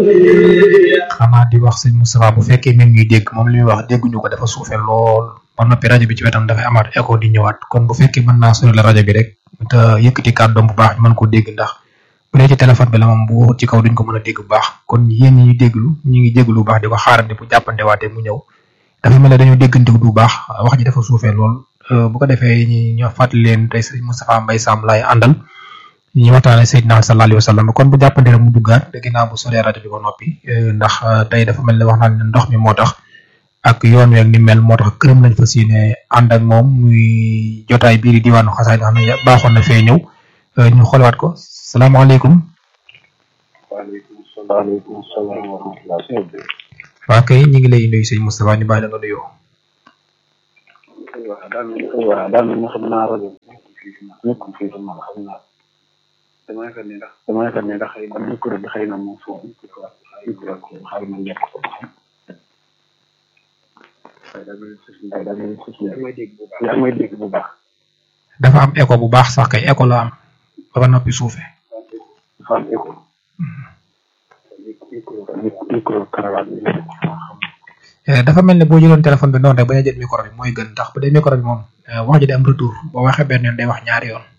xanaa di wax sëñ Moustapha bu fekkee mi ngi dégg moom li muy wax dégguñu ko dafa suufe lool ba noppi rajo bi ci wetam dafay amaat écho di ñëwaat kon bu fekkee mën naa sori la rajo bi rek te yëkkati kàddoom bu baax ñu mën koo dégg ndax bu dee ci téléphone bi la moom bu waxut ci kaw duñ ko mën a dégg bu baax kon yéen ñi déglu ñi ngi déglu bu baax di ko xaarandi bu jàppante waatee mu ñëw dafa mel ne dañoo déggante bu baax wax ji dafa suufee lool bu ko defee ñi ñoo fàttali leen tey sëñ Moustapha Mbaye Sam laay àndal ñu waxtaane Seydina sallallahu alayhi wa sallam kon bu jàppante rek mu duggaat da ginnaaw bu soree rajo bi ba noppi ndax tey dafa mel ne wax naa ne ndox mi moo tax ak yoon weeg ni mel moo tax këram lañ fas yéene ànd ak moom muy jotaay bii di diwaanu xasaay nga xam ne baaxoon na fee ñëw ñu xoolaat ko salaamaaleykum. waaleykum salaam wa rahmatulah. waa kay ñu ngi lay nuyu sëñ Moustapha ñu bàyyi la nga nuyoo. waaw daal waaw daal na xam naa rajo nekkul fii man xam naa dama yaakaar ne ndax dama yaakaar ne ndax man micro bi xëy na moom foofu micro xaaral ma nekk ko ba xam. waaye daal mel ni daal mel ni yaa ngi may dégg bu baax yaa ngi may dégg bu baax. dafa am écho bu baax sax kay écho la am ba ba noppi suufe dafa am écho. micro micro karawaat bi dafa mel ne boo jëloon téléphone bi noonu rek bañ a jël micro bi mooy gën ndax bu dee micro bi moom wax ji day am retour boo waxee benn yoon day wax ñaari yoon